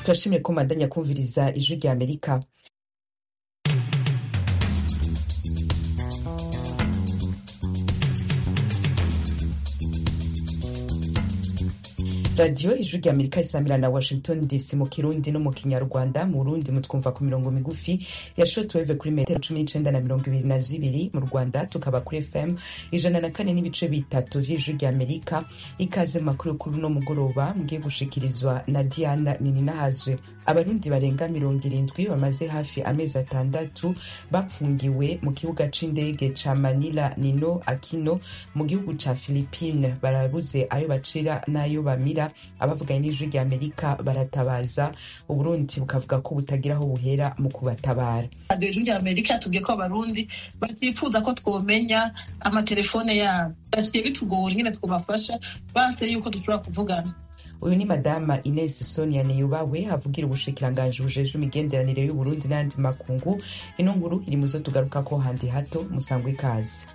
turashimye ko mandanya kumviriza ijwi rya amerika radiyo ijwi rya amerika isamira na washington dc mu kirundi no mu kinyarwanda mu burundi mutwumva ku mirongo migufi ya shortwave kuri metero cumi n'icenda na mirongo ibiri na zibiri mu rwanda tukaba kuri fm ijana na kane n'ibice bitatu vy'ijwi rya amerika ikaze mu makuru kuri uno mugoroba mugiye gushikirizwa na diana nininahazwe abarundi barenga mirongo irindwi bamaze hafi amezi atandatu bapfungiwe mu kibuga c'indege ca manila nino akino mu gihugu ca philipine barabuze ayo bacira n'ayo bamira abavuganye n'ijwi rya amerika baratabaza uburundi bukavuga ko butagira aho buhera mu kubatabara radiyo ijwi rya amerika yatubwiye ko abarundi batifuza ko twomenya amatelefone yabo basigaye bitugora ingene twobafasha base yuko dushobora kuvugana uyu ni madama ines sonia niyubawe avugira ubushikiranganji bujeje imigenderanire y'uburundi n'ayandi makungu ino nkuru iri muzo tugaruka ko handi hato musangwa ikaze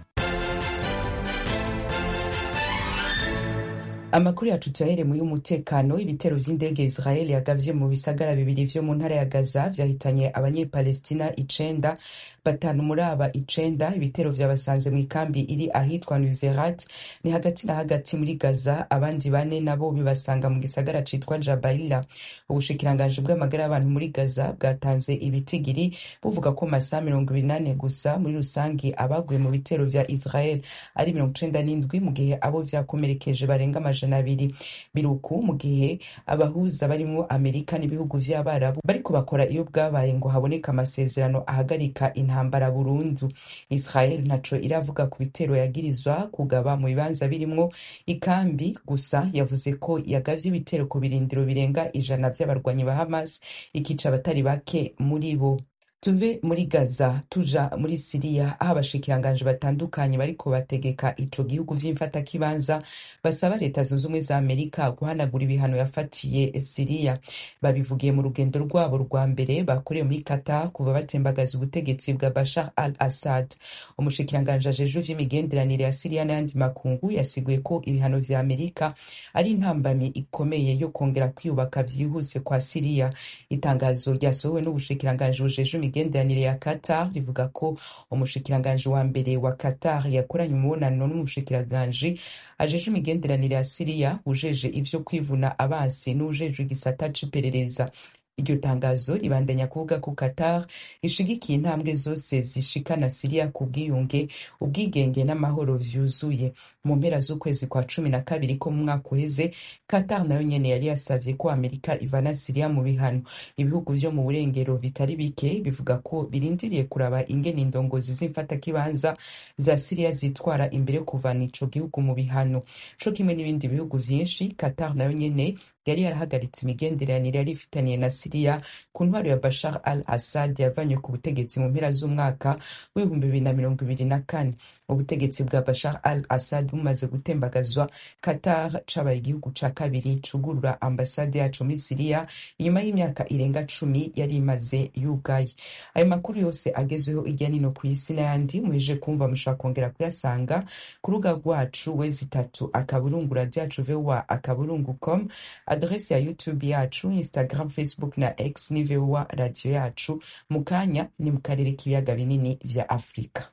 amakuru yacu tuyaheremu y'umutekano ibitero vy'indege israel yagavye mu bisagara bibiri vyo mu ntara ya gaza vyahitanye abanyepalestina icenda batanu muri aba icenda ibitero vyabasanze mu ikambi iri ahitwa nuzerat ni hagati na hagati muri gaza abandi bane nabo bibasanga mu gisagara citwa jabaila ubushikiranganji bw'amagara y'abantu muri gaza bwatanze ibitigiri buvuga ko masaha mirongo ibiri nane gusa muri rusangi abaguye mu bitero vya israel ari mirongo icenda n'indwi mu gihe abo vyakomerekeje barenga amajana abiri biruku mu gihe abahuza barimwo amerika n'ibihugu vy'abarabu bariko bakora iyo bwabaye ngo haboneka amasezerano ahagarika intambara burundu israel ntaco iravuga ku bitero yagirizwa kugaba mu bibanza birimwo ikambi gusa yavuze ko yagavye ibitero ku birindiro birenga ijana vy'abarwanyi ba hamas ikica abatari bake muri bo tuve muri gaza tuja muri siriya aho abashikiranganji batandukanye bariko bategeka ico gihugu vy'imfatakibanza basaba leta zunze ubumwe za amerika guhanagura ibihano yafatiye siriya babivugiye mu rugendo rwabo rwa mbere bakoreye muri qatar kuva batembagaza ubutegetsi bwa bashar al assad umushikiranganji ajejwe vy'imigenderanire ya siriya n'ayandi makungu yasiguye ko ibihano vya amerika ari intambamyi ikomeye yo kongera kwiyubaka vyihuse kwa siriya itangazo ryasohowe n'ubushikiranganji bujejwe imigenderanire ya Qatar rivuga ko umushikiranganji wa mbere wa Qatar yakoranye umubonano n'umushikiranganji ajeje imigenderanire ya Siriya ujeje ivyo kwivuna abansi n'ujeje igisata c'iperereza iryo tangazo ribandanya kuvuga ko Qatar ishigikiye intambwe zose zishikana Siriya ku bwiyunge ubwigenge n'amahoro vyuzuye mu mpera z'ukwezi kwa cumi na kabiri ko mu mwaka uheze Qatar nayo nyene yari yasavye ko Amerika ivana Siriya mu bihano ibihugu vyo mu burengero bitari bike bivuga ko birindiriye kuraba ingene indongozi z'imfatakibanza za Siriya zitwara imbere yo kuvana ico gihugu mu bihano co kimwe n'ibindi bihugu vyinshi Qatar nayo nyene yari yarahagaritse imigenderanire yari ifitaniye na Siriya ku ntwaro ya Bashar al-Assad yavanywe ku butegetsi mu mpera z'umwaka w'ibihumbi bibiri na mirongo ibiri na kane ubutegetsi bwa Bashar al-Assad bumaze gutembagazwa Qatar cabaye igihugu ca kabiri cugurura ambasade yaco muri Siriya inyuma y'imyaka irenga cumi yari imaze yugaye ayo makuru yose agezweho irya nino ku isi n'ayandi muheje kumva mushobora kongera kuyasanga ku rubuga rwacu wezi itatu akaburungu radio yacu voa akaburungu com adresi ya youtube yacu instagram facebook na x ni voa radio yacu mu kanya ni mu karere k'ibiyaga binini vya afurika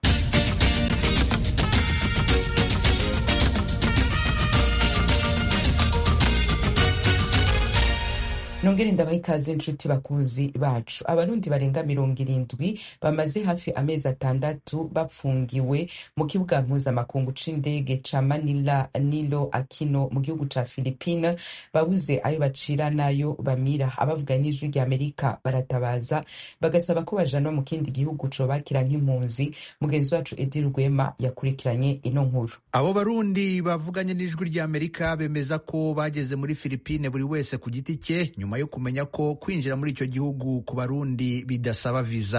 nongere ndabaha ikaze inshuti bakuzi bacu abarundi barenga mirongo irindwi bamaze hafi amezi atandatu bapfungiwe mu kibuga mpuzamakungu c'indege ca manila nilo akino mu gihugu ca philipine babuze ayo bacira n'ayo bamira abavuganye n'ijwi rya amerika baratabaza bagasaba ko bajanwa mu kindi gihugu cobakira nk'impunzi mugenzi wacu edi rwema yakurikiranye ino nkuru abo barundi bavuganye n'ijwi rya amerika bemeza ko bageze muri philipine buri wese ku giti cye nyuma yo kumenya ko kwinjira muri icyo gihugu ku barundi bidasaba viza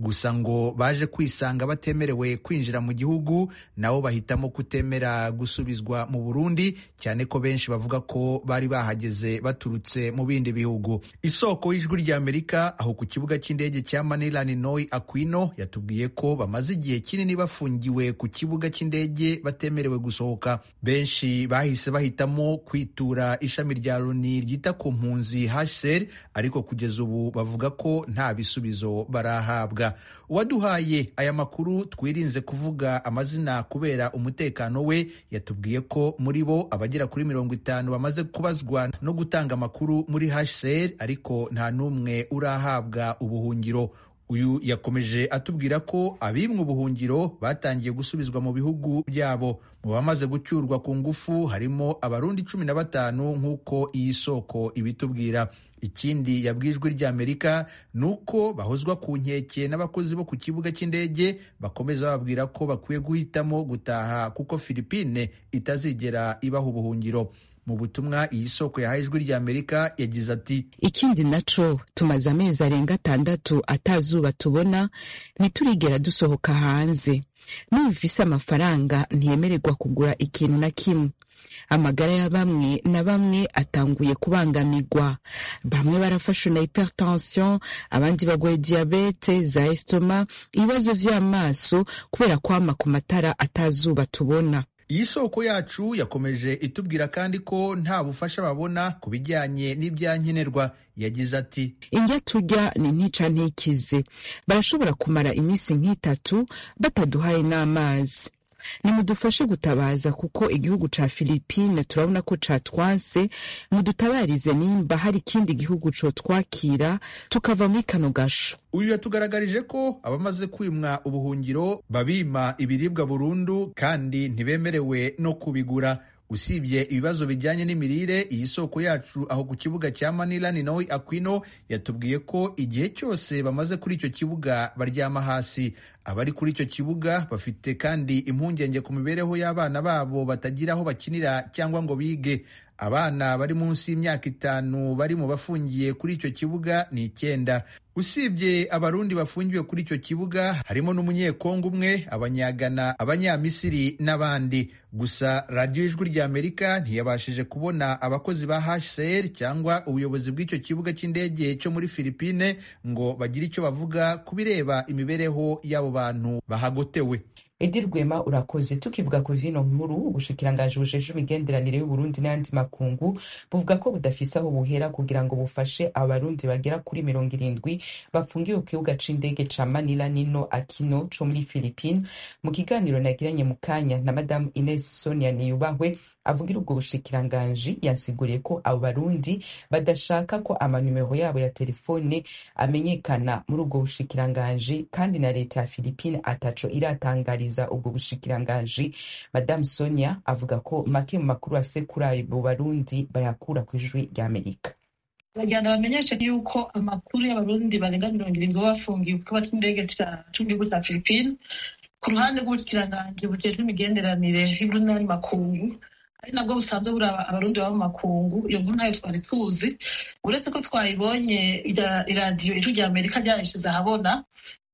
gusa ngo baje kwisanga batemerewe kwinjira mu gihugu nabo bahitamo kutemera gusubizwa mu Burundi cyane ko benshi bavuga ko bari bahageze baturutse mu bindi bihugu isoko y'ijwi rya Amerika aho ku kibuga cy'indege cya Manila Ninoy Aquino yatubwiye ko bamaze igihe kinini bafungiwe ku kibuga cy'indege batemerewe gusohoka benshi bahise bahitamo kwitura ishami rya Loni ryita ku mpunzi HCR ariko kugeza ubu bavuga ko nta bisubizo barahabwa uwaduhaye aya makuru twirinze kuvuga amazina kubera umutekano we yatubwiye ko muri bo abagera kuri mirongo itanu bamaze kubazwa no gutanga amakuru muri HCR ariko nta n'umwe urahabwa ubuhungiro uyu yakomeje atubwira ko abimwe ubuhungiro batangiye gusubizwa mu bihugu byabo mu bamaze gucyurwa ku ngufu harimo abarundi cumi na batanu nk'uko iyi soko ibitubwira ikindi yabwijwe ry'amerika ni uko bahozwa ku nkeke n'abakozi bo ku kibuga cy'indege bakomeza bababwira ko bakwiye guhitamo gutaha kuko filipine itazigera ibaha ubuhungiro mu butumwa iyi soko yahaye ijwi ry'amerika yagize ati ikindi naco tumaze amezi arenga atandatu atazuba tubona ntiturigera dusohoka hanze n'ubufise amafaranga ntiyemererwa kugura ikintu na kimwe amagara ya bamwe na bamwe atanguye kubangamirwa bamwe barafashwe na hypertension abandi bagwaye diabete za estoma ibibazo vy'amaso kubera kwama ku matara atazuba tubona iyi soko yacu yakomeje itubwira kandi ko nta bufasha babona ku bijyanye n'ibyankenerwa yagize ati indya turya ni ntica ntikize barashobora kumara iminsi nk'itatu bataduhaye n'amazi nimudufashe gutabaza kuko igihugu ca Filipine turabona ko catwanse mudutabarize nimba hari ikindi gihugu cotwakira tukava muri kano gasho uyu yatugaragarije ko abamaze kwimwa ubuhungiro babima ibiribwa burundu kandi ntibemerewe no kubigura usibye ibibazo bijyanye n'imirire iyi soko yacu aho ku kibuga cya Manila Ninoy Aquino yatubwiye ko igihe cyose bamaze kuri icyo kibuga baryama hasi abari kuri icyo kibuga bafite kandi impungenge ku mibereho y'abana babo batagira aho bakinira cyangwa ngo bige abana bari munsi y'imyaka itanu bari mu bafungiye kuri icyo kibuga ni icyenda usibye abarundi bafungiwe kuri icyo kibuga harimo n'umunyekongo umwe abanyagana abanyamisiri n'abandi gusa radiyo ijwi rya amerika ntiyabashije kubona abakozi ba hcr cyangwa ubuyobozi bw'icyo kibuga cy'indege cyo muri filipine ngo bagire icyo bavuga ku bireba imibereho y'abo bantu bahagotewe edi rwema urakoze tukivuga ku vino nkuru ubushikiranganji bujeje imigenderanire y'uburundi n'ayandi makungu buvuga ko budafise aho buhera kugira ngo bufashe abarundi bagera kuri mirongo irindwi bafungiwe ku kibuga c'indege ca manila nino akino co muri philippine mu kiganiro nagiranye mu kanya na madamu ines sonia niyubahwe avugira ubwo bushikiranganji yansiguriye ko abo barundi badashaka ko amanimero yabo ya telefone amenyekana muri ubwo bushikiranganji kandi na leta ya philippine ataco iratangariza ubwo bushikiranganji madamu sonia avuga ko make mu makuru afise kuri abo barundi bayakura ku ijwi rya amerika bagenda bamenyeshe yuko amakuru y'abarundi barenga mirongo irindwi baba bafungiwe ku kibuga c'indege c'igihugu ca philippine ku ruhande rw'ubukiranganji bujejwe imigenderanire y'uburundi n'ayandi makungu ari nabwo busanzwe buri abarundi baba mu makungu iyo nkuru ntayo twari tuzi uretse ko twayibonye iradiyo ijwi rya amerika ryayishize ahabona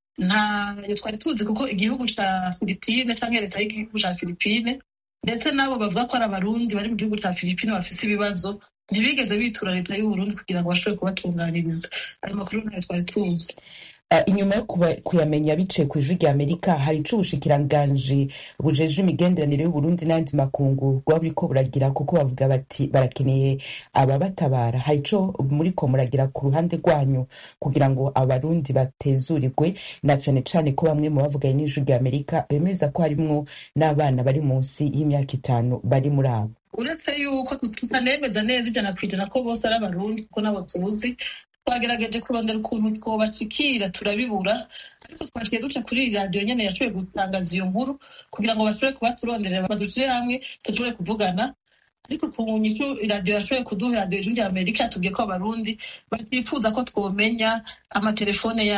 ntayo twari tuzi kuko igihugu ca filipine canke leta y'igihugu ca filipine ndetse n'abo bavuga ko ari abarundi bari mu gihugu ca filipine bafise ibibazo ntibigeze bitura leta y'uburundi kugira ngo bashobore kubatunganiriza ayo makuru ntayo twari tuzi inyuma yo kuyamenya biciye ku ijwi rya amerika hari ico ubushikiranganji bujeje imigenderanire y'uburundi n'ayandi makungu bwaba buriko buragira kuko bavuga bati barakeneye ababatabara hari ico muriko muragira ku ruhande rwanyu kugira ngo abarundi batezurirwe na cane cane ko bamwe mu bavuganye n'ijwi rya amerika bemeza ko harimwo n'abana bari munsi y'imyaka itanu bari muri abo uretse yuko tutanemeza neza ijana ku ijana ko bose ari abarundi kuko nabo tuzi twagerageje kurondera ukuntu twobashikira turabibura ariko twaciye duca kuri iyi radiyo nyene yashoboye gutangaza iyo nkuru kugira ngo bashobore kuba turonderera badushire hamwe dushobore kuvugana ariko ku nyishu iradiyo yashoboye kuduha iradiyo ijwi rya amerika yatubwiye ko abarundi batifuza ko twomenya amatelefone yabo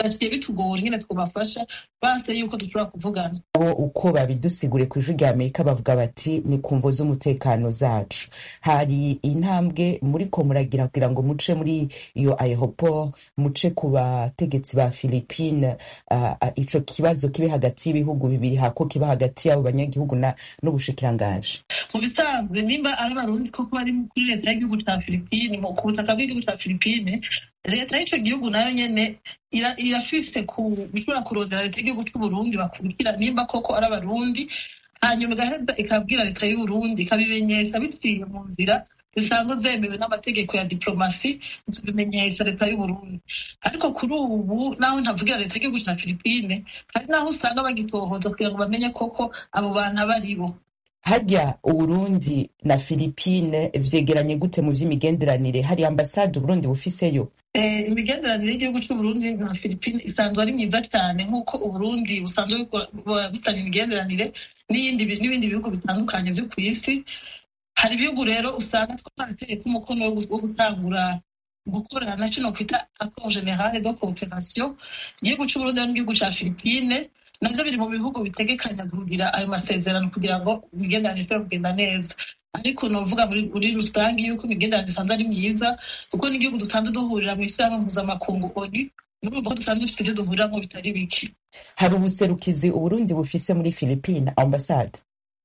baciye bitugora ingene twobafasha base yuko dushobora kuvugana bo uko babidusigure ku ijwi rya amerika bavuga bati ni ku mvo z'umutekano zacu hari intambwe muriko muragira kugira ngo muce muri iyo aeroport muce ku bategetsi ba philippine uh, uh, ico kibazo kibe hagati y'ibihugu bibiri hako kiba hagati y'abo banyagihugu na n'ubushikirangaje mu bisanzwe nimba ari abarundi koko bari kuri leta y'igihugu ca filipine mu- ku butaka bw'igihugu ca filipine leta y'ico gihugu nayo nyene ira- irafise ku ishobora kurondera leta y'igihugu c'uburundi bakurikira nimba koko ari abarundi hanyuma igaheza ikabwira leta y'uburundi ikabimenyesha biciye mu nzira zisanzwe zemewe n'amategeko ya diplomasi tubimenyesha leta y'uburundi ariko kuri ubu naho ntavugira leta y'igihugu ca filipine hari naho usanga bagitohoza kugira ngo bamenye koko abo bantu abo ari bo harya uburundi na philippine vyegeranye gute mu vy'imigenderanire hari ambasade uburundi bufiseyo Eh, imigenderanire y'igihugu c'uburundi na filipine isanzwe ari myiza cyane nk'uko uburundi busanzwe bukora- bu- bufitanye imigenderanire n'iyindi bi- n'ibindi bihugu bitandukanye vyo ku isi hari ibihugu rero usanga twarateye ko umukono wo gu- wo gutangura gukorana kino kwita accord generale de cooperation igihugu c'uburundi n'igihugu ca filipine navyo biri mu bihugu bitegekanya kugira ayo masezerano kugira ngo imigenderanire ishobore kugenda neza ariko novuga muri muri rusange yuko imigenderanire isanzwe ari myiza kuko n'igihugu dusanzwe duhurira mu ishyirahamwe mpuzamakungu oni murumva ko dusanzwe dufite ibyo duhuriramo bitari bike hari ubuserukizi uburundi bufise muri philippine ambasade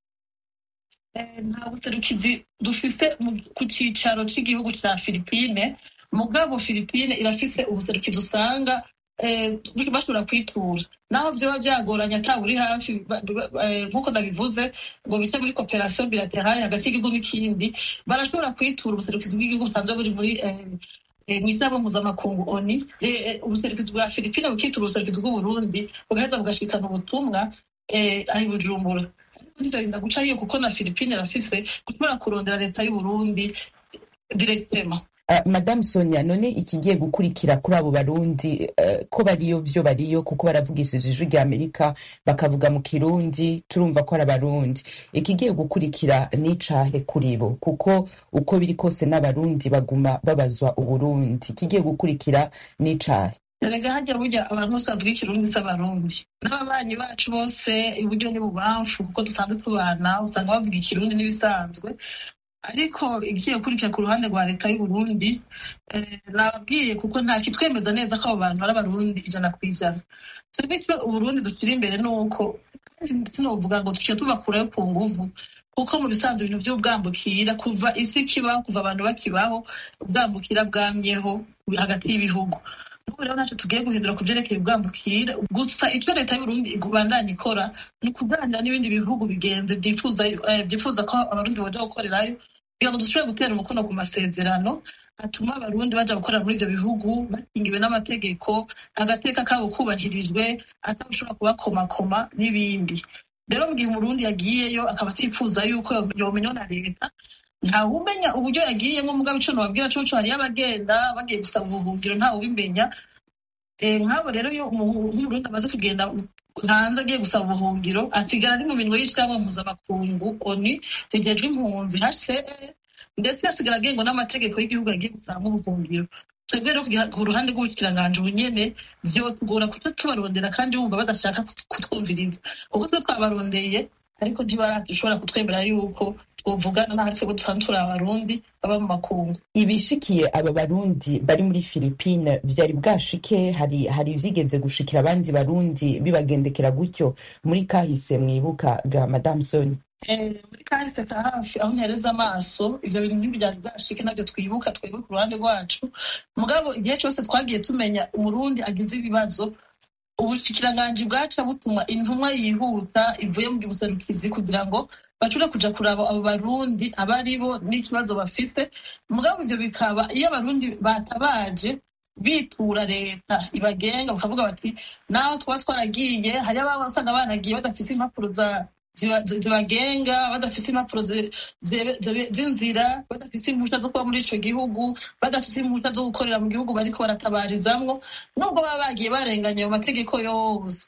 Eh, nta buserukizi dufise mu- ku cicaro c'igihugu ca filipine mugabo filipine irafise ubuserukizi usanga eh, bashobora kwitura naho vyoba vyagoranye ata buri hafi ba- ba- eh, nk'uko ndabivuze ngo bice muri cooperation bilaterale hagati y'igihugu n'ikindi barashobora kwitura ubuserukizi bw'igihugu busanzwe buri muri eh, eh, mw'ishyirahamwe mpuzamakungu oni Eh, eh, ubuserukizi bwa filipine bukitura ubuserukizi bw'uburundi bugaheza bugashikana ubutumwa eh, aho i bujumbura nivyorinda guca hiyo kuko na filipine arafise gushobora kurondera leta y'uburundi directement Uh, madame sonia none ikigiye gukurikira kuri abo barundi uh, ko bariyo vyo bariyo kuko baravugishije ijwi rya amerika bakavuga mu kirundi turumva ko ari abarundi ikigiye gukurikira n'icahe kuri bo kuko uko biri kose n'abarundi baguma babazwa uburundi ikigiye gukurikira n'icahe erega harya burya abantu bose bavuga ikirundi si abarundi n'ababanyi bacu bose iburyo n'ibubamfu kuko dusanzwe tubana usanga bavuga ikirundi n'ibisanzwe ariko igiye gukurikira ku ruhande rwa leta y'uburundi eh, nababwiye kuko nta kitwemeza neza ko abo bantu ari abarundi ijana ku ijana twebwe icyo uburundi dushyira imbere ni uko kandi sinovuga ngo tuciye tubakurayo ku nguvu kuko mu bisanzwe ibintu by'ubwambukira kuva isi kibaho kuva abantu bakibaho ubwambukira bwamyeho hagati y'ibihugu ubu rero ntacyo tugiye guhindura ku byerekeye ubwambukira gusa icyo leta y'uburundi ibandanya ikora ni ukuganira n'ibindi bihugu bigenze byifuza eh, byifuza ko abarundi baja gukorerayo kugira ngo dushobore gutera umukono ku masezerano atuma abarundi baja gukorera muri ivyo bihugu bakingiwe n'amategeko agateka kabo kubahirijwe atawushobora kubakomakoma n'ibindi rero mu gihe umurundi yagiyeyo akaba atifuza yuko yomenywa na leta ntawumenya uburyo yagiyemo mugabo ico nobabwira coco hariyo abagenda bagiye gusaba ubuhungiro ntawubimenya Eh, nk'abo rero iyo umu- nk'umurundi amaze kugenda hanze agiye gusaba ubuhungiro asigara ari mu minwe y'ishyirahamwe mpuzamakungu oni rigejwe impunzi hcr ndetse asigara agengwa n'amategeko y'igihugu yagiye gusaba ubuhungiro twebwe rero kugira- ku ruhande rw'ubukiranganji ubunyene vyotugora kuca tubarondera kandi wumva badashaka kut- kutwumviriza kuko twe twabarondeye ariko ntibarashobora kutwemera yuko twovugana n'aho twebwe dusanzwe turi abarundi baba mu makungu ibishikiye aba barundi bari muri philippine vyari bwashike hari hari vyigeze gushikira abandi barundi bibagendekera gutyo muri kahise mwibuka ga madame soni Eh, muri kahise ka hafi aho ntereza amaso ivyo bintu ntibyari bwashike navyo twibuka twebwe ku ruhande rwacu mugabo igihe cose twagiye tumenya umurundi agize ibibazo ubushikiranganji bwaca butuma intumwa yihuta ivuye mu gibuserukizi kugira ngo bashobore kuja kuraba abo barundi abo ari bo n'ikibazo bafise mugabo ivyo bikaba iyo abarundi batabaje bitura leta ibagenga bakavuga bati naho twaba twaragiye hariyo ababa usanga banagiye badafise impapuro za ziba- zi- zibagenga badafise impapuro zi- zebe- zebe- z'inzira badafise impushya zo kuba muri ico gihugu badafise impushya zo gukorera mu gihugu bariko baratabarizamwo nubwo baba bagiye barenganya ayo mategeko yose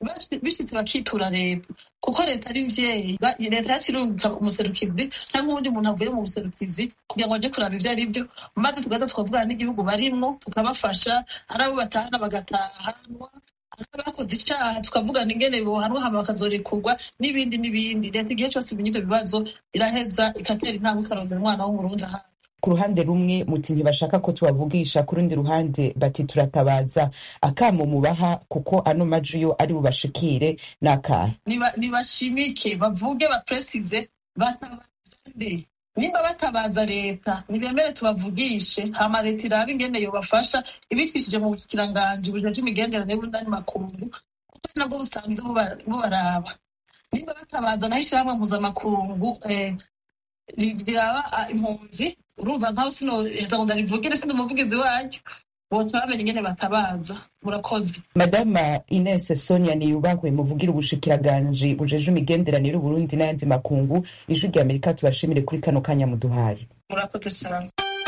bishitse bakitura leta kuko leta ari mvyeyi leta yakirungika umuserukizi cyangwa uwundi muntu avuye mu buserukizi kugira ngo aje kuraba ivyo ari vyo maze tugaza tukavugana n'igihugu barimwo tukabafasha ari abo batahana bagatahanwa abakoze icyaha tukavugana ingene bohanwa hama bakazorekurwa n'ibindi n'ibindi leta igihe cyose ibinyi ivyo bibazo iraheza igatera intambwe ikarondera umwana w'umurundi ahandi ku ruhande rumwe muti ntibashaka ko tubavugisha ku rundi ruhande bati turatabaza akamo mubaha kuko ano maji yo ari bubashikire n'akahe nibashimike bavuge bapresize batabaza nde nimba batabaza leta nibemere tubavugishe hama leta irabe ingene yobafasha ibitwishije mu bukiranganji bujeje imigenderanire y'ubundani makungu kuko nabwo busanzwe bubaraba nimba batabaza naho ishyirahamwe mpuzamakungu riraba impunzi urumva nkaho sino ngo ndarivugire sindi umuvugizi waryo bose bamenye ingene batabaza murakoze madama ines sonia niyubahwe muvugira ubushikiranganje bujeje imigenderanire y'uburundi n'ayandi makungu ijwi rya amerika tubashimire kuri kano kanya muduhaye murakoze cyane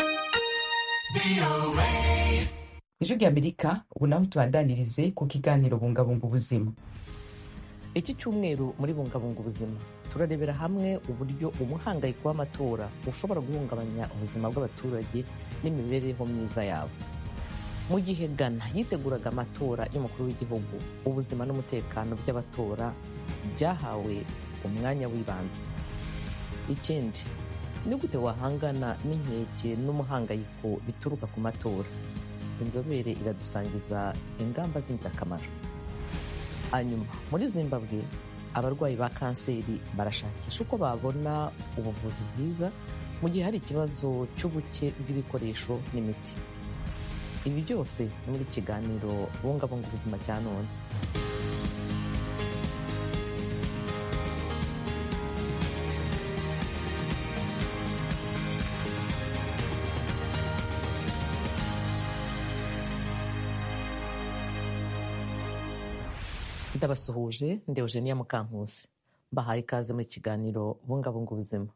ijwi rya amerika ubu naho tubandanirize ku kiganiro bungabunga ubuzima iki cyumweru muri bungabunga ubuzima turarebera hamwe uburyo umuhangayiko w'amatora ushobora guhungabanya ubuzima bw'abaturage n'imibereho myiza yabo mu gihe ghana yiteguraga amatora y'umukuru w'igihugu ubuzima n'umutekano by'abatora byahawe umwanya w'ibanze ikindi ni gute wahangana n'inkeke n'umuhangayiko bituruka ku matora inzobere iradusangiza ingamba z'ingirakamaro hanyuma muri zimbabwe abarwayi ba kanseri barashakisha uko babona ubuvuzi bwiza mu gihe hari ikibazo cy'ubuke bw'ibikoresho n'imiti ibi byose ni muri kiganiro bungabunga ubuzima cya none ndabasuhuje ndi eugenia mukankusi mbahaye ikaze muri kiganiro bungabunga ubuzima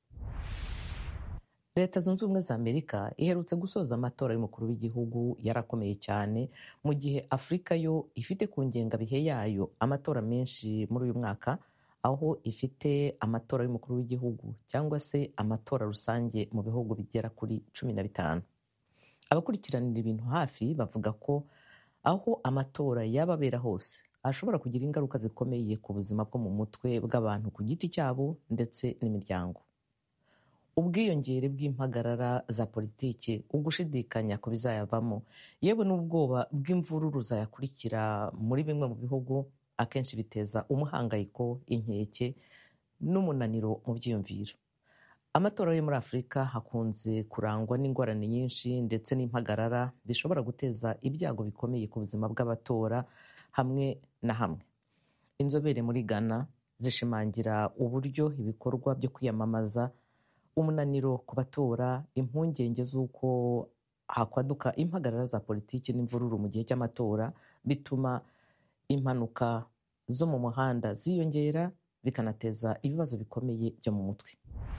leta zunze ubumwe za amerika iherutse gusoza amatora y'umukuru w'igihugu yarakomeye cyane mu gihe afurika yo ifite ku ngengabihe yayo amatora menshi muri uyu mwaka aho ifite amatora y'umukuru w'igihugu cyangwa se amatora rusange mu bihugu bigera kuri cumi na bitanu abakurikiranira ibintu hafi bavuga ko aho amatora yaba abera hose ashobora kugira ingaruka zikomeye ku buzima bwo mu mutwe bw'abantu ku giti cyabo ndetse n'imiryango ubwiyongere bw'impagarara za politiki ugushidikanya ku bizayavamo yewe n'ubwoba bw'imvururu zayakurikira muri bimwe mu bihugu akenshi biteza umuhangayiko inkeke n'umunaniro mu byiyumviro amatora yo muri afurika hakunze kurangwa n'ingorane nyinshi ndetse n'impagarara bishobora guteza ibyago bikomeye ku buzima bw'abatora hamwe na hamwe inzobere muri ghana zishimangira uburyo ibikorwa byo kwiyamamaza umunaniro ku batora impungenge z'uko hakwaduka impagarara za politiki n'imvururu mu gihe cy'amatora bituma impanuka zo mu muhanda ziyongera bikanateza ibibazo bikomeye byo mu mutwe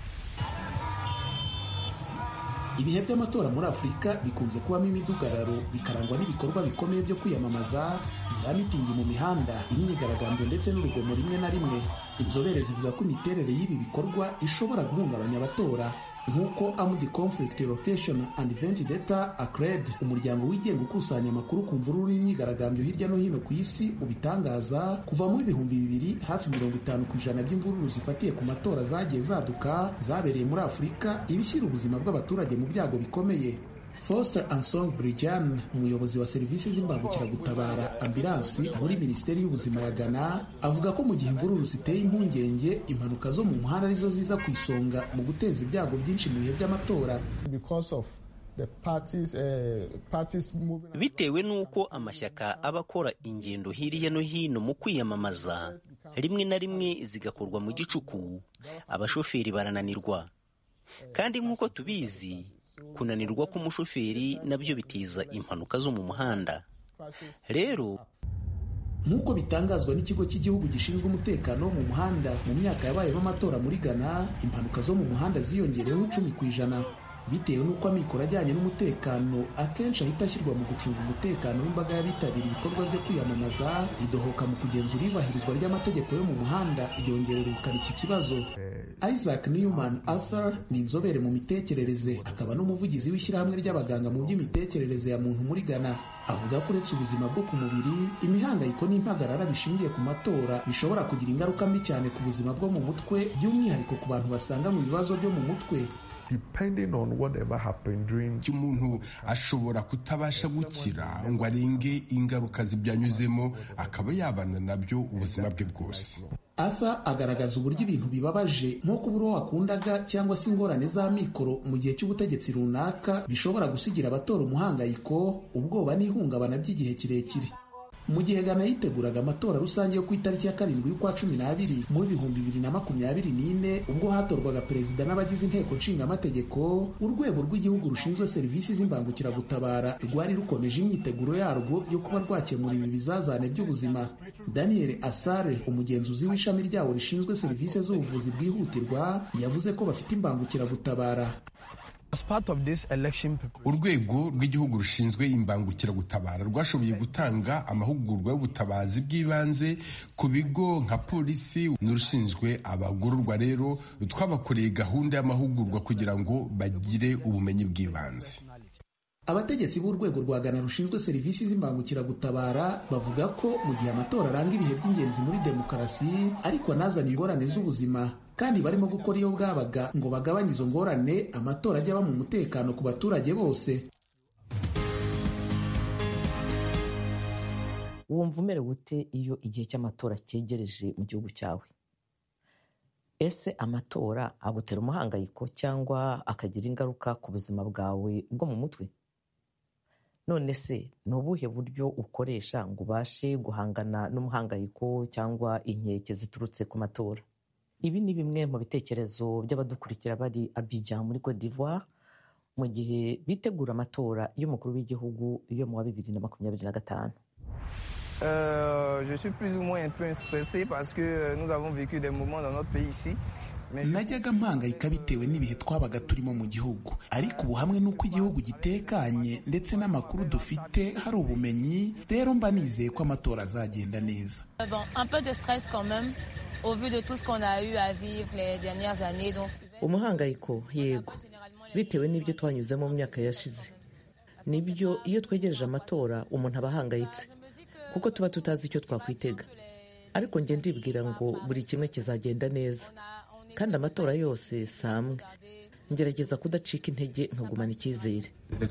ibihe by'amatora muri afurika bikunze kubamo imidugararo bikarangwa n'ibikorwa bikomeye byo kwiyamamaza za mitingi mu mihanda imyigaragambyo ndetse n'urugomo rimwe na rimwe inzobere zivuga ko imiterere y'ibi bikorwa ishobora guhungabanya abatora nk'uko amudi conflict rotation and event data acred umuryango wigenga ukusanya amakuru ku mvururu n'imyigaragambyo hirya no hino ku isi ubitangaza kuva mu ibihumbi bibiri hafi mirongo itanu ku ijana by'imvururu zifatiye ku matora zagiye zaduka zabereye muri afurika ibishyira ubuzima bw'abaturage mu byago bikomeye Foster Ansong Brijan umuyobozi wa serivisi z'imbangukiragutabara ambilansi muri minisiteri y'ubuzima ya Ghana avuga ko mu gihe imvururu ziteye impungenge impanuka zo mu muhanda arizo ziza ku isonga mu guteza ibyago byinshi mu bihe by'amatora bitewe n'uko amashyaka aba akora ingendo hirya no hino mu kwiyamamaza rimwe na rimwe zigakorwa mu gicuku abashoferi barananirwa kandi nk'uko tubizi kunanirwa k'umushoferi nabyo biteza impanuka zo mu muhanda rero nk'uko bitangazwa n'ikigo cy'igihugu gishinzwe umutekano wo mu muhanda mu myaka yabayemo amatora muri ghana impanuka zo mu muhanda ziyongereyeho icumi ku ijana bitewe n'uko amikoro ajyanye n'umutekano akenshi ahita ashyirwa mu gucunga umutekano w'imbaga y'abitabira ibikorwa byo kwiyamamaza idohoka mu kugenzura iyubahirizwa ry'amategeko yo mu muhanda ryongerera ubukana iki kibazo isaac newman arthur ni inzobere mu mitekerereze akaba n'umuvugizi w'ishyirahamwe ry'abaganga mu by'imitekerereze ya muntu muri ghana avuga ko uretse ubuzima bwo ku mubiri imihangayiko n'impagarara bishingiye ku matora bishobora kugira ingaruka mbi cyane ku buzima bwo mu mutwe by'umwihariko ku bantu basanga mu bibazo byo mu mutwe umuntu ashobora kutabasha gukira ngo arenge ingaruka zibyanyuzemo akaba yabana nabyo ubuzima bwe bwose arthur agaragaza uburyo ibintu bibabaje nko kubura uwo wakundaga cyangwa se ingorane z'amikoro mu gihe cy'ubutegetsi runaka bishobora gusigira abatora umuhangayiko ubwoba n'ihungabana by'igihe kirekire mu gihe Ghana yiteguraga amatora rusange yo ku itariki ya karindwi y'ukwa cumi n'abiri mu bihumbi bibiri na makumyabiri n'ine ubwo hatorwaga perezida n'abagize inteko nshingamategeko urwego rw'igihugu rushinzwe serivisi z'imbangukiragutabara rwari rukomeje imyiteguro yarwo yo kuba rwakemura ibi bizazane by'ubuzima daniel asare umugenzuzi w'ishami ryawo rishinzwe serivisi z'ubuvuzi bwihutirwa yavuze ko bafite imbangukiragutabara urwego rw'igihugu rushinzwe imbangukiragutabara rwashoboye gutanga amahugurwa y'ubutabazi bw'ibanze ku bigo nka polisi n'urushinzwe abagororwa rero twabakoreye gahunda y'amahugurwa kugira ngo bagire ubumenyi bw'ibanze abategetsi b'urwego rwa Ghana rushinzwe serivisi z'imbangukiragutabara bavuga ko mu gihe amatora aranga ibihe by'ingenzi muri demokarasi ariko anazana ingorane z'ubuzima kandi barimo gukora iyo bwabaga ngo bagabanye izo ngorane amatora ajya aba mu mutekano ku baturage bose wumva umerewe ute iyo igihe cy'amatora cyegereje mu gihugu cyawe ese amatora agutera umuhangayiko cyangwa akagira ingaruka ku buzima bwawe bwo mu mutwe none se ni ubuhe buryo ukoresha ngo ubashe guhangana n'umuhangayiko cyangwa inkeke ziturutse ku matora ibi ni bimwe mu bitekerezo by'abadukurikira bari Abidjan muri Cote d'Ivoire mu gihe bitegura amatora y'umukuru w'igihugu yo mu wa bibiri na makumyabiri na gatanu Euh, je suis plus ou moins un peu stressé parce que nous avons vécu des moments dans notre pays ici. najyaga mpangayika bitewe n'ibihe twabaga turimo mu gihugu ariko ubu hamwe n'uko igihugu gitekanye ndetse n'amakuru dufite hari ubumenyi rero mba nizeye ko amatora azagenda neza Bon, un peu de stress quand même, au vu de tout ce qu'on a eu à vivre les dernières années. Donc, umuhangayiko yego bitewe n'ibyo twanyuzemo mu myaka yashize nibyo iyo twegereje amatora umuntu aba ahangayitse kuko tuba tutazi icyo twakwitega ariko njye ndibwira ngo buri kimwe kizagenda neza kandi amatora yose si amwe ngerageza kudacika intege nkagumana icyizere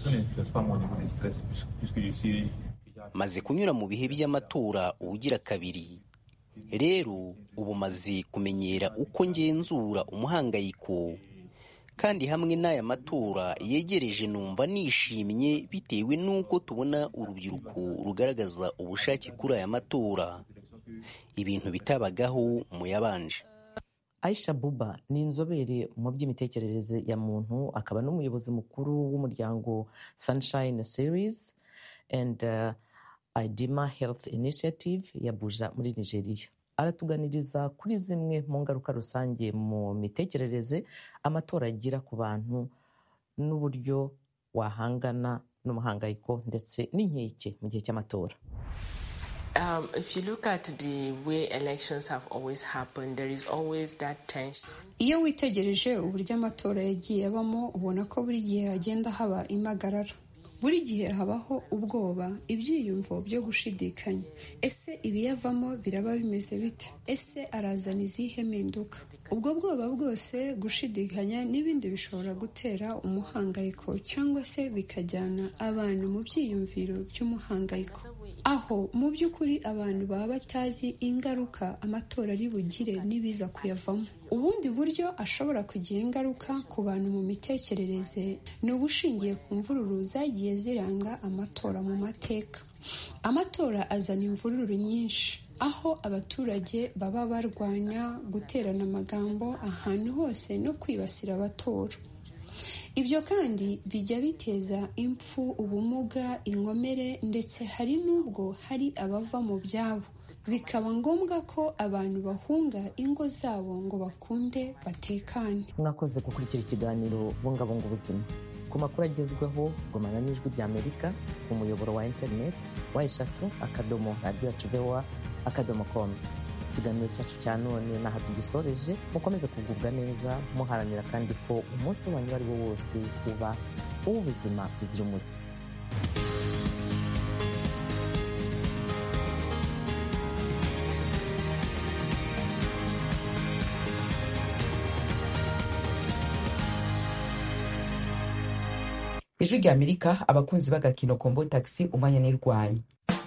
maze kunyura mu bihe by'amatora ubugira kabiri rero ubu maze kumenyera uko ngenzura umuhangayiko kandi hamwe n'aya matora yegereje numva nishimye bitewe n'uko tubona urubyiruko rugaragaza ubushake kuri aya matora ibintu bitabagaho mu yabanje aisha buba ni inzobere mu by'imitekerereze ya muntu akaba n'umuyobozi mukuru w'umuryango sunshine series and uh, idima health initiative ya buja muri nigeria aratuganiriza kuri zimwe mu ngaruka rusange mu mitekerereze amatora agira ku bantu n'uburyo wahangana n'umuhangayiko ndetse n'inkeke mu gihe cy'amatora Um, if you look at the way elections have always happened, there is always that tension. iyo witegereje uburyo amatora yagiye abamo ubona ko buri gihe hagenda haba impagarara buri gihe habaho ubwoba ibyiyumvo byo gushidikanya ese ibiyavamo biraba bimeze bite ese arazana izihe mpinduka ubwo bwoba bwose gushidikanya n'ibindi bishobora gutera umuhangayiko cyangwa se bikajyana abantu mu byiyumviro by'umuhangayiko aho mu by'ukuri abantu baba batazi ingaruka amatora ari bugire n'ibiza kuyavamo ubundi buryo ashobora kugira ingaruka ku bantu mu mitekerereze ni ubushingiye ku mvururu zagiye ziranga amatora mu mateka amatora azana imvururu nyinshi aho abaturage baba barwanya guterana amagambo ahantu hose no kwibasira abatora ibyo kandi bijya biteza impfu ubumuga inkomere ndetse hari n'ubwo hari abava mu byabo bikaba ngombwa ko abantu bahunga ingo zabo ngo bakunde batekane mwakoze gukurikira ikiganiro bungabunga ubuzima ku makuru agezweho gumana n'ijwi ry'amerika ku muyoboro wa interineti wa eshatu akadomo radiyo yacu vowa akadomo komu ikiganiro cyacu cya none naha tugisoreje mukomeze kugubwa neza muharanira kandi ko umunsi wanyu uwo ari wo wose uba uw'ubuzima buzira umuze ijwi rya amerika abakunzi b'agakino kombo taxi umwanya n'irwanyu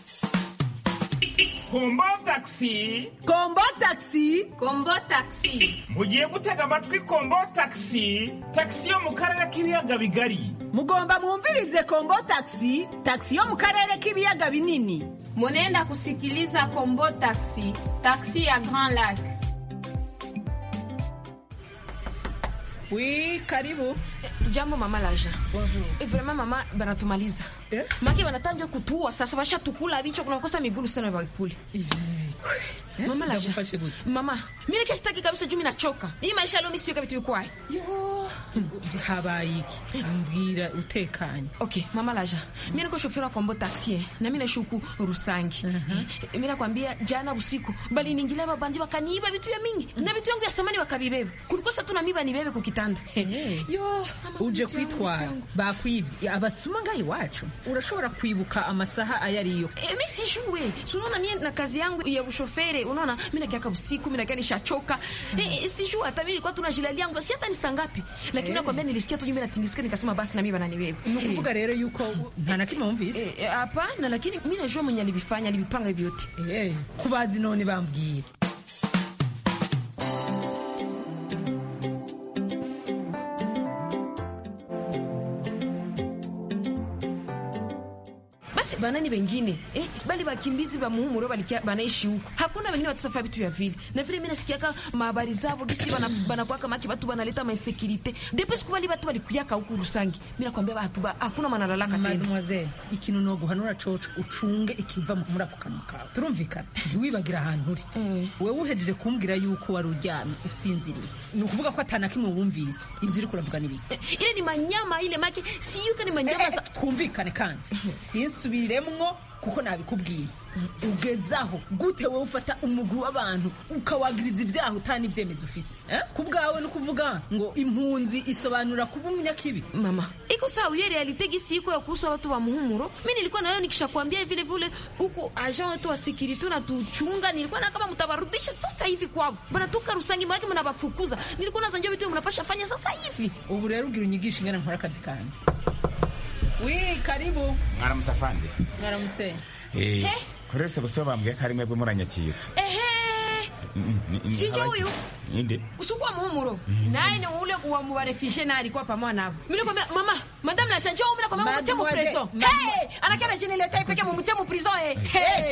kombo taxi kombo taxi kombo taxi mugiye gutega amatwi kombo taxi taxi yo mu karere k'ibiyaga bigari mugomba mwumvirize kombo taxi taxi yo mu karere k'ibiyaga binini munenda kusikiliza kombo taxi taxi ya grand lac wi karibu jambo mama laja e, vraiment mama banatumaliza eh? make banatanja kutua sasa bashatukula bicho kunakosa migulu sana bakule eh? mama laja mama mimi keshtaki kabisa juu nachoka hii maisha leo misiyo kabitu yukwai yo habaye iki mbwira utekanye okay mama laja mimi niko shoferi wa kombo taxi eh? na mimi nashuku rusangi uh -huh. eh? mimi nakwambia jana usiku bali ningilia babandi wakaniiba vitu ya mingi na vitu yangu ya samani wakabibeba kulikosa tu na miba nibebe kukitanda hey. yo uje kwitwara bakwibye abasuma ngaho iwacu urashobora kwibuka amasaha ayo ariyo e, mi sijue sunaona mie na kazi yangu ya ushofere unaona mi nakiaka usiku mi nakia nishachoka mm. e, sijue hata mi ilikuwa tunajilalia yangu si hata ni saa ngapi lakini hey. nakwambia nilisikia tu nyumba natingisika nikasema basi na mi bananibeba ni ukuvuga rero yuko nta na kimwe wumvise hapana e, lakini mi najua mwenye alibifanya alibipanga vyote hey. kubazi none bambwira banani wengine eh, bali bakimbizi ba muhumuro balikia banaishi huko. Hakuna wengine watasafa vitu ya vile. Na vile mimi nasikiaka mahabari zao gisi bana banakuwa kama watu banaleta ma insecurity. Depuis siku bali watu walikuyaka huku Rusangi. Mimi nakwambia watu ba hakuna manalalaka tena. Mademoiselle, ikintu no guhanura coco ucunge ikiva muri ako kanwa kawe. Turumvikana. Wibagira ahantu uri. Mm. Wewe uhejeje kumbwira yuko wari uryamye usinziriye. Ni ukuvuga ko atana kimwe wumvise. Ibyo uri kuravuga nibiki? Eh, ile ni manyama ile make si yuko ni manyama eh, za twumvikane kandi. Sinsubire biremwo kuko nabikubwiye ugezaho gute wowe ufata umugwi w'abantu ukawagiriza ibyaha utani ibyemezo ufise eh? ku bwawe no kuvuga ngo impunzi isobanura kuba umunyakibi mama iko sawa hiyo realite gisi iko ya kuhusu watu wa muhumuro mimi nilikuwa nayo nikishakwambia vile vile huko agent wetu wa security na tuchunga nilikuwa na kama mtabarudisha sasa hivi kwao bana tuka rusangi maraki mnabafukuza nilikuwa nazanjua vitu mnapasha fanya sasa hivi ubu rero ugira unyigisha ingana nkora akazi kanjye wi karibu mwaramutse afande mwaramutse eh kurese bose bambwiye ko ari mwebwe muranyakira ehe sinjo huyu ninde usukwa muhumuro naye ni ule kuwa mubarefishe na alikuwa pamoja nabo mimi nikwambia mama madame la chanjo mimi nakwambia mumutie mu prison hey anakana chini leta ipeke mumutie mu prison eh hey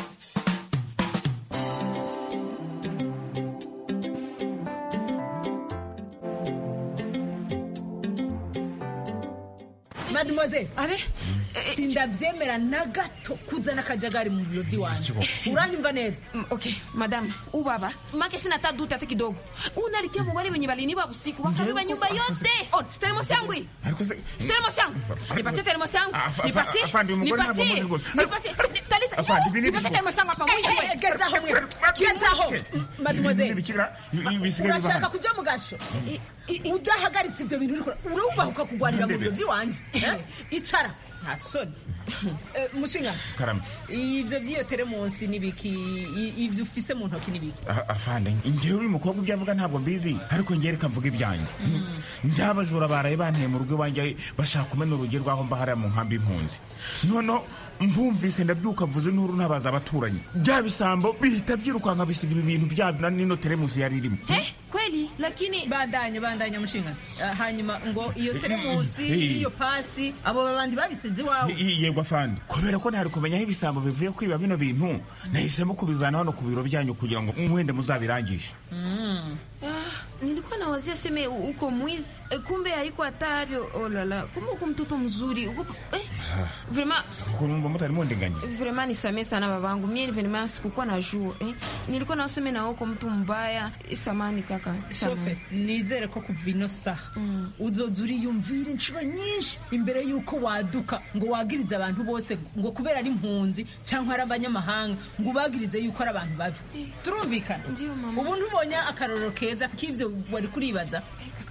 mademoiselle abe sindabyemera na gato kuzana akajagari mu biro by'iwanjye uranyumva neza okay madam ubaba make sina hata duta hata kidogo unalikia mubali wenye baliniba usiku wakabiba nyumba yote oh termos yangu hii termos yangu nipatie termos yangu nipatie nipatie nipatie talita nipatie termos yangu hapa mwisho gezaho gezaho mademoiselle urashaka kuja mu gasho udahagaritse ibyo bintu urumva ukakugwanira mu biro by'iwanjye icara nta soni mushinga ibyo by'iyo teremunsi n'ibiki ibyo ufise mu ntoki n'ibiki afande njyewe uyu mukobwa ibyo avuga ntabwo mbizi ariko njyewe reka mvuga ibyanjye njyabajura baraye banteye mu rugo iwanjye bashaka kumena urugi rw'aho mba hariya mu nkambi y'impunzi noneho mbumvise ndabyuka mvuze n'uru ntabaza abaturanyi bya bisambo bihita byirukanka bisiga ibi bintu byabyo n'ino teremusi yari irimo kweli lakini bandanye bandanye mushinga uh, hanyuma ngo iyo teremusi iyo pasi abo babandi babisize iwawe yego afande kubera ko ntari kumenya aho ibisambo bivuye kwiba bino bintu nahisemo kubizana hano ku biro byanyu kugira ngo mwende muzabirangishe mm. ah, nilikuwa nawazia seme uko mwizi e, kumbe haiko hata havyo olala kumbe uko mtoto mzuri uko, eh, Vraiment kumva mutari mundinganya vraiment nisamee sana babangu mie vraiment sikukuwa na jua eh? nilikuwa naseme na uko mtu mbaya samani kaka shofe nizere ko kuva ino saha uzoza uriyumvira inshuro nyinshi imbere y'uko waduka ngo wagirize abantu bose ngo kubera ari impunzi cyangwa ari abanyamahanga ngo ubagirize yuko ari abantu babi turumvikana ubu ntubonye akarorero keza k'ibyo wari kuribaza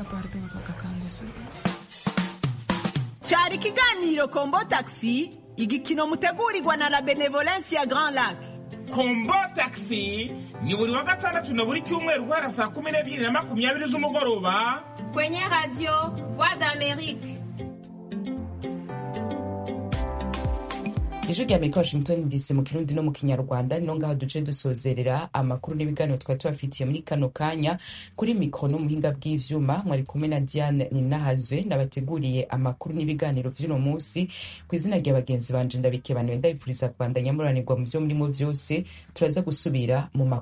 cyari ikiganiro kombo taxi igikino mutegurirwa na la benevolence ya grand lac kombo taxi ni buri wa gatandatu na buri cyumweru guhera saa kumi n'ebyiri na makumyabiri z'umugoroba kwenye radio voix d'amerique ijwi rya amerika washington dc mu kirundi no mu kinyarwanda nino ngaho duce dusozerera amakuru n'ibiganiro twari tubafitiye muri kano kanya kuri mikoro n'umuhinga bw'ivyuma mwari kumwe na diane ninahazwe nabateguriye amakuru n'ibiganiro vy'uno munsi ku izina rya bagenzi banje ndabikebanuye ndabipfuriza kubandanya muranirwa mu vyo murimo vyose turaza gusubira mu makuru